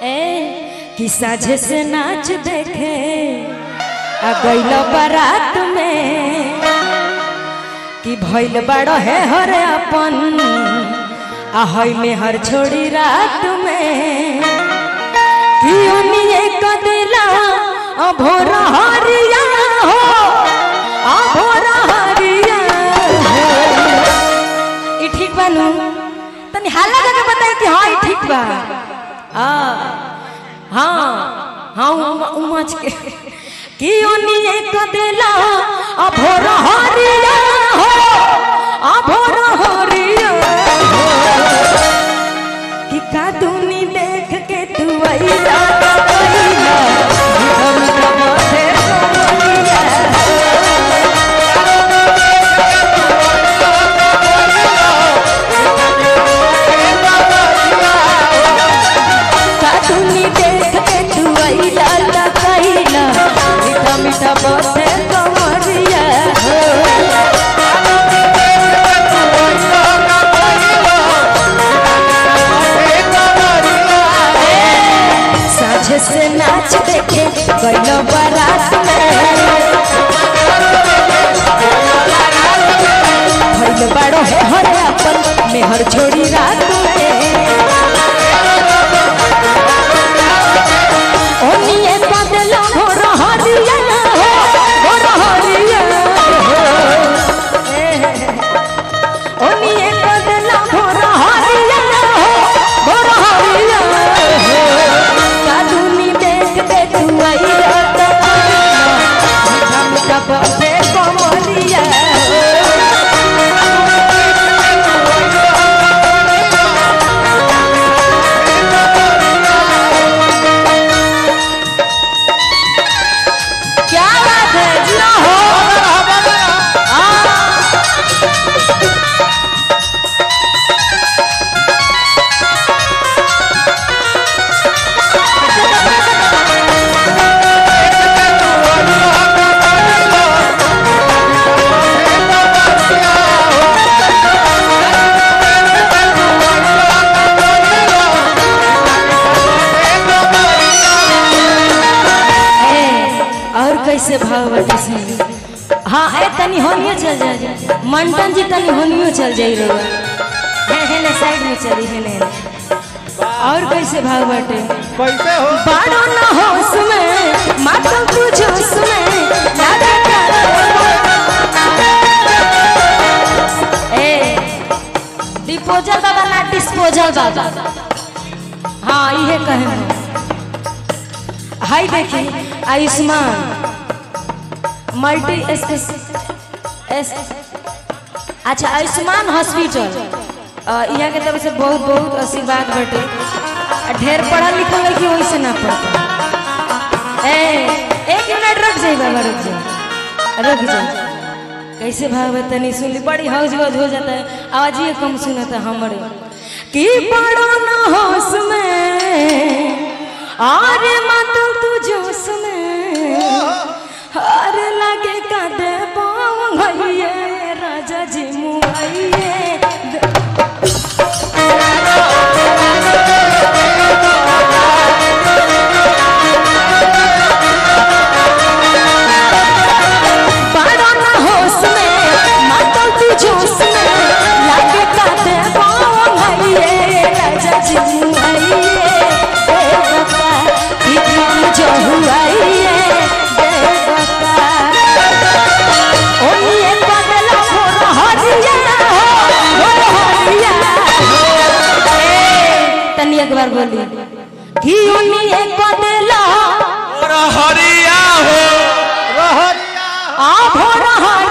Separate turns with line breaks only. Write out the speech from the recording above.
ए कि साझे से नाच देखे आ गइल बारात में कि भइल बड़ो है हर अपन आ हई में हर छोड़ी रात में कि ओनिए कदेला आ भोर हरिया हो आ भोर हरिया हो ई ठीक बानू तनी हाला करके बताई कि हाँ ई ठीक बा हाँ हाँ हाँ उम- उमच के कि ओनिए कदेला आ भोर हरिया हो आ भोर हरिया हो कि कादूनी देख के तू आइला तो आइला हम कब थे सोनिया कादूनी देख के तू आइला तो आइला मीठा मीठा बोले कमरिया हो साझे से नाच देखे गइलो बारात में भइल बाड़ो है हर अपन मेहर छोड़ी रात में ओनिए बदला हो रहरिया हो हो रहरिया हो ओनिए बदला हो रहरिया हो हो रहरिया हो कादूनी देख के तू आई रात हम कब पे कमलिया क्या बात है जिया हो हाँ। ए, और कैसे भाव बाटे से हाँ ए तनी होनियो चल जाए मंटन जी तनी होनियो चल जाई रो हे हे ने साइड में चली हे ने और कैसे भाव बाटे
कैसे हो
बाड़ो ना होश में मातम तू जोश में लागे का- ए डिस्पोजल बाबा ना डिस्पोजल बाबा हाँ इहे कहे हम। हाय देखी आयुष्मान मल्टी एस एस अच्छा आयुष्मान हॉस्पिटल अ, यहाँ के तरफ से बहुत बहुत आशीर्वाद बटे आ, ढेर पढ़ल लिखल है कि वैसे ना पढ़ ए एक मिनट रुक जाई बाबा रुक जाई रुक जाई कैसे भाव है तनी सुन ली बड़ी हौज गौज हो जाता है आवाज ये कम सुनता हमारे कि बड़ो ना होश में आरे मत तू जोश में अरे लगे का दे पाऊं भैये राजा जी मुआइये बड़ा ना होश में मातल तू जोश में लगे का दे पाऊं भैये राजा जी मुआइये दे बता इतना जो हुआइये दे बता ओनिए बदला हो रहरिया हो हो रहरिया ए तनी एक बार बोली कि ओनिए बदला
हरिया हो रहरिया
आ हो रहरिया